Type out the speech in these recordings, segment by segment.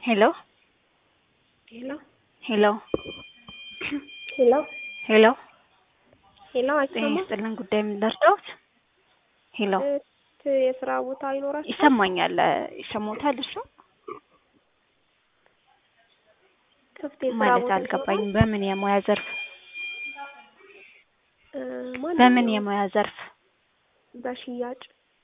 ሄሎ ሄሎ ሄሎ ሄሎ ሄሎ ሄሎ ጤና አይሰማም? ይስጥልን ጉዳይ ምን ልርዳዎት? ሄሎ እት የስራ ቦታ ይኖራል? ይሰማኛል ይሰማዎታል እሱ ክፍት የስራ ማለት ቦታ አልገባኝም በምን የሙያ ዘርፍ እ በምን ማንኛውም የሙያ ዘርፍ በሽያጭ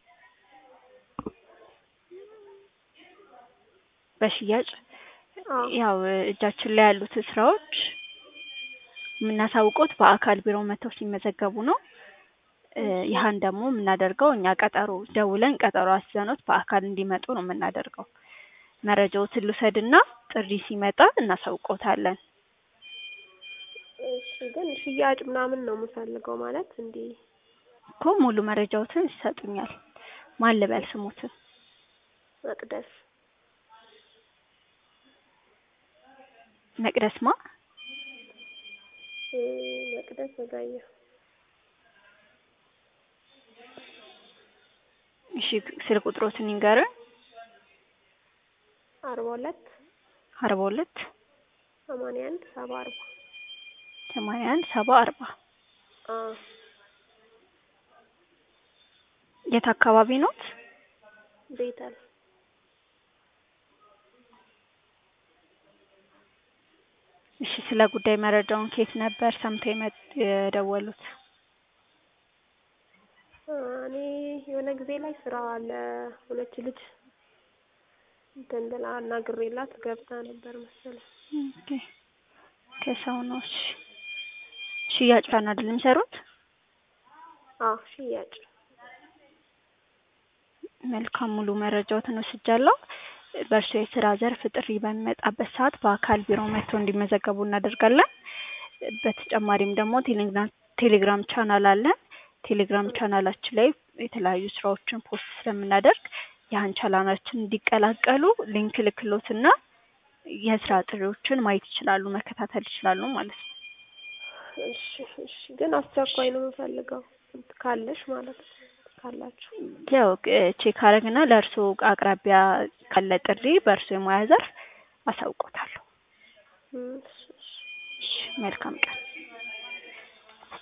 በሽያጭ አዎ ያው እጃችን ላይ ያሉት ስራዎች የምናሳውቀውት በአካል ቢሮ መጥተው ሲመዘገቡ ነው። እ ይሀን ደግሞ የምናደርገው እኛ ቀጠሮ ደውለን ቀጠሮ አስይዘንዎት በአካል እንዲመጡ ነው የምናደርገው። መረጃዎትን ልውሰድና ጥሪ ሲመጣ እናሳውቅዎታለን። እሺ ግን ሽያጭ ምናምን ነው የምፈልገው ማለት እንዲህ እኮ ሙሉ መረጃዎትን ይሰጡኛል። ማን ልበል ስሞትን? መቅደስ መቅደስ ማ? እ መቅደስ ወጋየሁ እሺ ስልክ ቁጥሮትን ይንገሩኝ። አርባ ሁለት አርባ ሁለት ሰማንያ አንድ ሰባ አርባ ሰማንያ አንድ ሰባ አርባ አዎ የት አካባቢ ኖት? ቤተል እሺ ስለ ጉዳይ መረጃውን ከየት ነበር ሰምተው የመ የደወሉት? እ እኔ የሆነ ጊዜ ላይ ስራ ለሆነች ልጅ እንትን ብላ አናግሬላት ገብታ ነበር መሰለኝ። ኦኬ ከሰው ነው እሺ ሽያጭ ነው አይደል የሚሰሩት? አዎ ሽያጭ መልካም ሙሉ መረጃዎትን ወስጃለሁ። በእርሶ የስራ ዘርፍ ጥሪ በሚመጣበት ሰዓት በአካል ቢሮ መጥተው እንዲመዘገቡ እናደርጋለን። በተጨማሪም ደግሞ ቴሌግራም ቴሌግራም ቻናል አለን። ቴሌግራም ቻናላችን ላይ የተለያዩ ስራዎችን ፖስት ስለምናደርግ ያን ቻናላችን እንዲቀላቀሉ ሊንክ ልክሎትና የስራ ጥሪዎችን ማየት ይችላሉ፣ መከታተል ይችላሉ ማለት ነው። እሺ እሺ ግን አስቸኳይ ነው የምፈልገው ካለሽ ማለት ነው ካላችሁ ያው ቼክ አረግና ለእርስዎ አቅራቢያ ካለ ጥሪ በእርስዎ የሙያ ዘርፍ አሳውቅዎታለሁ። እም እሺ እሺ እሺ መልካም ቀን